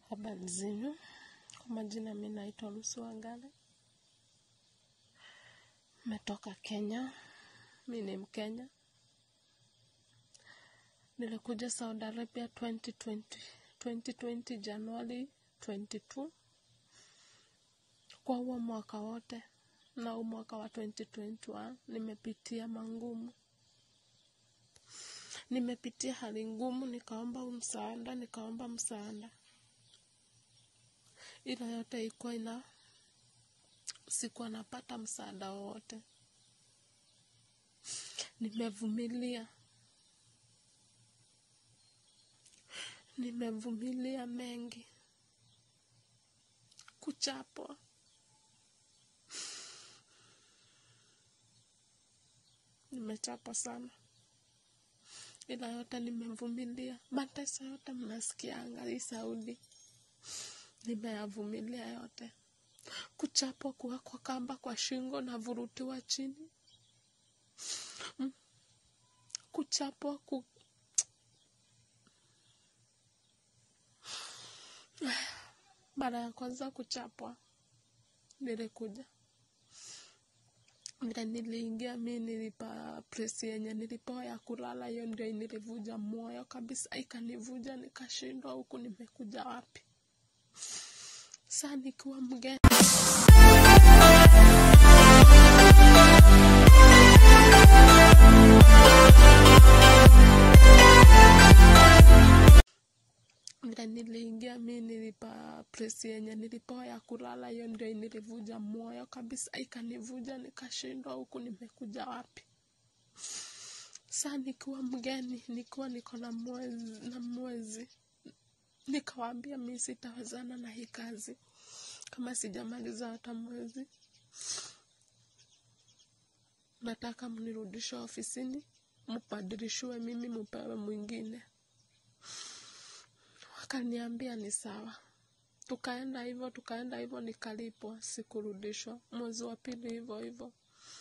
Habari zenu, kwa majina mi naitwa Lucy Wangari, metoka Kenya, mi ni Mkenya. Nilikuja Saudi Arabia 2020, 2020 Januari 22. Kwa huo mwaka wote na huu mwaka wa 2021 nimepitia mangumu, nimepitia hali ngumu, nikaomba msaada, nikaomba msaada ila yote ilikuwa ina sikuwa napata msaada wowote. Nimevumilia, nimevumilia mengi, kuchapwa, nimechapwa sana, ila yote nimevumilia. Mateso yote mnasikianga hii Saudi, nimeyavumilia yote. Kuchapwa, kuwekwa kamba kwa shingo na vurutiwa chini, Mm. kuchapwa, ku... mara ya kwanza kuchapwa nilikuja vile niliingia mi nilipa presi yenye nilipewa ya kulala, hiyo ndio nilivuja moyo kabisa, ikanivuja nikashindwa, huku nimekuja wapi? Saa nikiwa mgeni vile niliingia mi nilipa presi yenye nilipewa ya kulala, hiyo ndio nilivuja moyo kabisa, ikanivuja nikashindwa, huku nimekuja wapi? Saa nikiwa mgeni, nikiwa niko na mwezi, na mwezi nikawaambia mi sitawezana na hii kazi kama sijamaliza hata mwezi, nataka mnirudishe ofisini, mbadilishiwe mimi, mupewe mwingine. Wakaniambia ni sawa. Tukaenda hivyo, tukaenda hivyo, nikalipwa, sikurudishwa. Mwezi wa pili hivyo hivyo.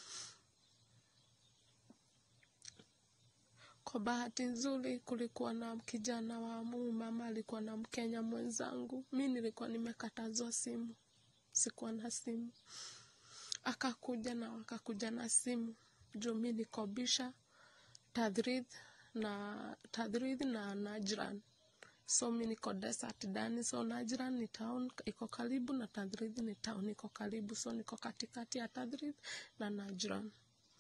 Kwa bahati nzuri, kulikuwa na kijana wa huyu mama alikuwa na Mkenya mwenzangu. Mi nilikuwa nimekatazwa simu, sikuwa na simu. Akakuja na wakakuja na simu juu mi nikobisha Tadrid na Tadrid na Najran so mi niko desert ndani, so Najran ni town iko karibu na Tadrid ni town iko karibu, so niko katikati ya Tadrid na Najran.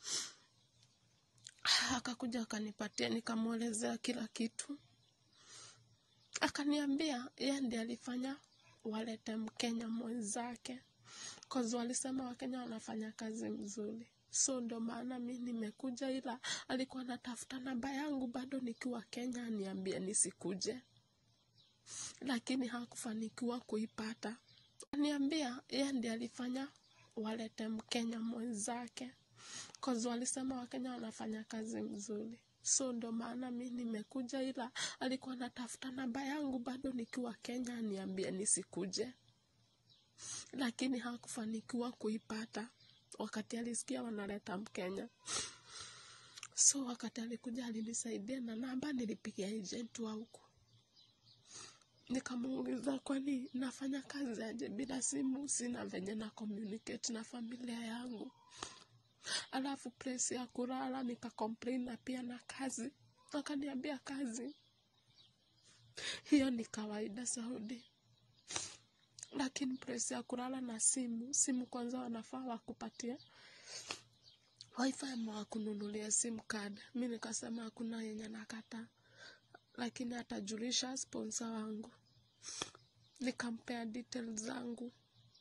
Akakuja akanipatia, nikamwelezea kila kitu, akaniambia yeye ndiye alifanya walete Mkenya mwenzake cause walisema Wakenya wanafanya kazi mzuri, so ndo maana mi nimekuja, ila alikuwa anatafuta namba yangu bado nikiwa Kenya aniambie nisikuje lakini hakufanikiwa kuipata. Niambia yeye ndiye alifanya walete Mkenya mwenzake cause walisema Wakenya wanafanya kazi mzuri, so ndo maana mi nimekuja, ila alikuwa anatafuta namba yangu bado nikiwa Kenya aniambie nisikuje, lakini hakufanikiwa kuipata wakati alisikia wanaleta Mkenya. So wakati alikuja alinisaidia na namba, nilipigia agent wa huku nikamuuliza kwani nafanya kazi aje bila simu, sina venye na communicate na familia yangu, alafu place ya kulala nika complain na pia na kazi. Akaniambia kazi hiyo ni kawaida Saudi, lakini place ya kulala na simu, simu kwanza wanafaa wakupatie wifi ama wakununulia sim card. Mi nikasema hakuna yenye nakata, lakini atajulisha sponsor wangu nikampea details zangu.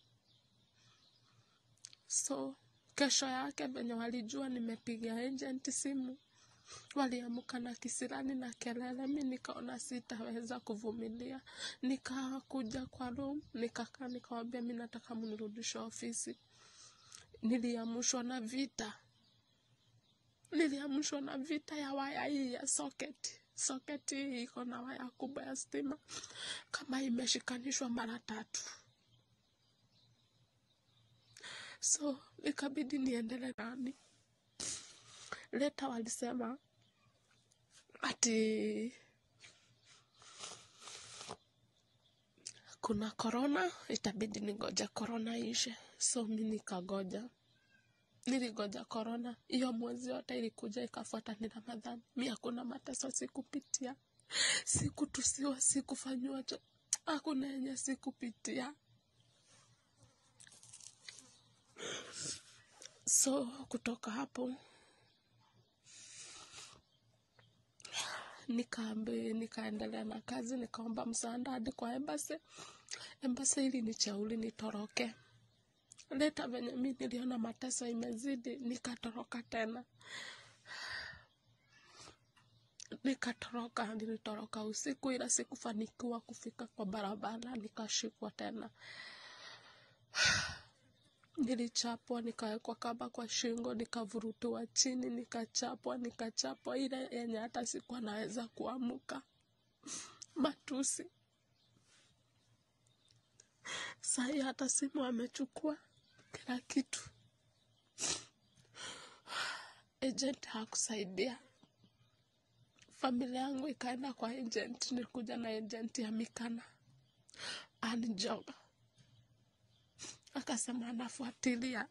So kesho yake venye walijua nimepiga agent simu, waliamka na kisirani na kelele. Mi nikaona sitaweza kuvumilia, nikakuja kwa room nikakaa, nikawambia mi nataka mnirudishe ofisi. Niliamshwa na vita, niliamshwa na vita ya waya hii ya socket soketi hii iko na waya kubwa ya stima kama imeshikanishwa mara tatu, so ikabidi niendele nani. Leta walisema ati kuna korona itabidi nigoja korona ishe so mi nikagoja niligoja korona hiyo mwezi yote ilikuja ikafuata ni ramadhani mi hakuna mateso sikupitia sikutusiwa sikufanyiwa cho hakuna yenye sikupitia so kutoka hapo nikaambi nikaendelea na kazi nikaomba msaada hadi kwa embasi embasi ili nichauli nitoroke leta venye mi niliona mateso imezidi nikatoroka tena nikatoroka nilitoroka usiku ila sikufanikiwa kufika kwa barabara nikashikwa tena nilichapwa nikawekwa kamba kwa shingo nikavurutiwa chini nikachapwa nikachapwa ile yenye hata sikuwa naweza kuamuka matusi sahii hata simu amechukua kila kitu agent hakusaidia familia yangu ikaenda kwa agent nilikuja na agent ya mikana anjoga akasema anafuatilia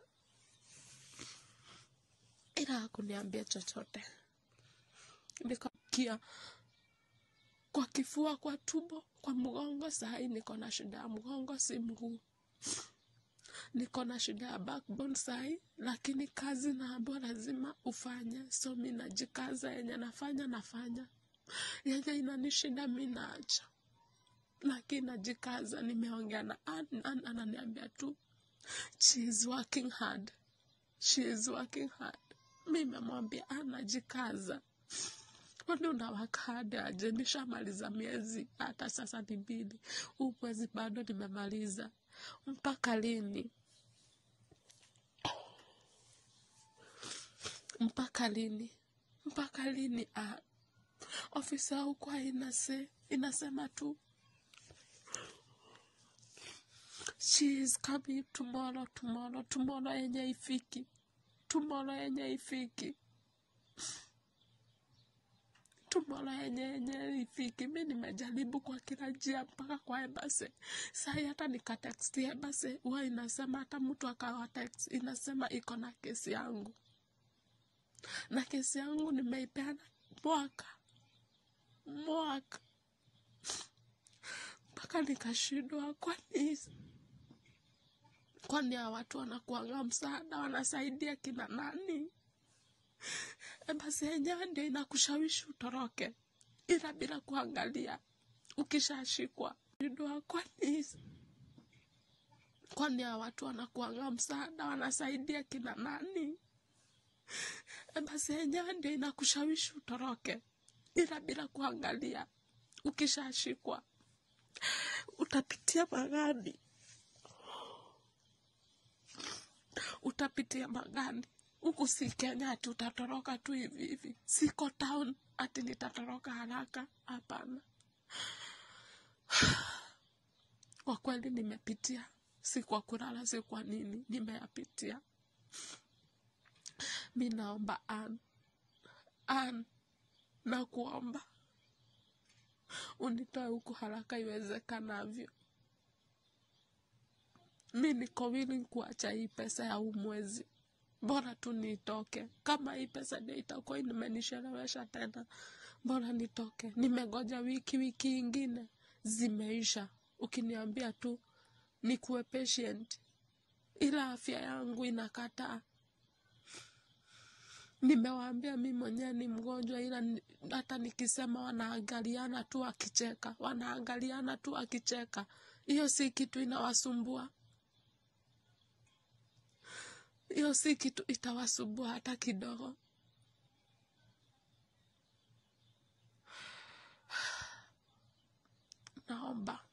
ila hakuniambia chochote nikakia kwa kifua kwa tumbo kwa mgongo sahii niko na shida ya mgongo si mguu niko na shida ya backbone sahii lakini kazi naambiwa lazima ufanye so mi najikaza yenye nafanya nafanya yenye inanishinda mi naacha lakini najikaza nimeongea na Ann, Ann ananiambia tu she is working hard she is working hard mi memwambia anajikaza kwani unawaka hard aje nishamaliza miezi hata sasa ni mbili huu mwezi bado nimemaliza mpaka lini mpaka lini mpaka lini ah. ofisa huko inase inasema tu she is coming tomorrow tomorrow tomorrow yenye ifiki tomorrow yenye ifiki tomorrow yenye yenye ifiki mi nimejaribu kwa kila njia mpaka kwa embase sai hata nikateksti embase huwa inasema hata mtu akawa text inasema iko na kesi yangu na kesi yangu nimeipeana mwaka mwaka mpaka nikashindwa kwani kwani hawa watu wanakuanga msaada wanasaidia kina nani basi yenyewe ndio inakushawishi utoroke ila bila kuangalia ukishashikwa shindwa kwani kwani hawa watu wanakuanga msaada wanasaidia kina nani basi yenyewe ndio inakushawishi utoroke ila bila kuangalia ukishashikwa utapitia magani utapitia magani huku si kenya ati utatoroka tu hivi hivi siko town ati nitatoroka haraka hapana kwa kweli nimepitia si kwa kulala si kwa nini nimeyapitia mi naomba an an na kuomba unitoe huku haraka iwezekanavyo mi niko willing kuacha hii pesa ya huu mwezi bora tu nitoke kama hii pesa ndio itakuwa imenishelewesha tena bora nitoke nimegoja wiki wiki ingine zimeisha ukiniambia tu nikuwe patient ila afya yangu inakataa nimewaambia mi mwenyewe ni mgonjwa ila ni- hata nikisema wanaangaliana tu akicheka wanaangaliana tu akicheka hiyo si kitu inawasumbua hiyo si kitu itawasumbua hata kidogo naomba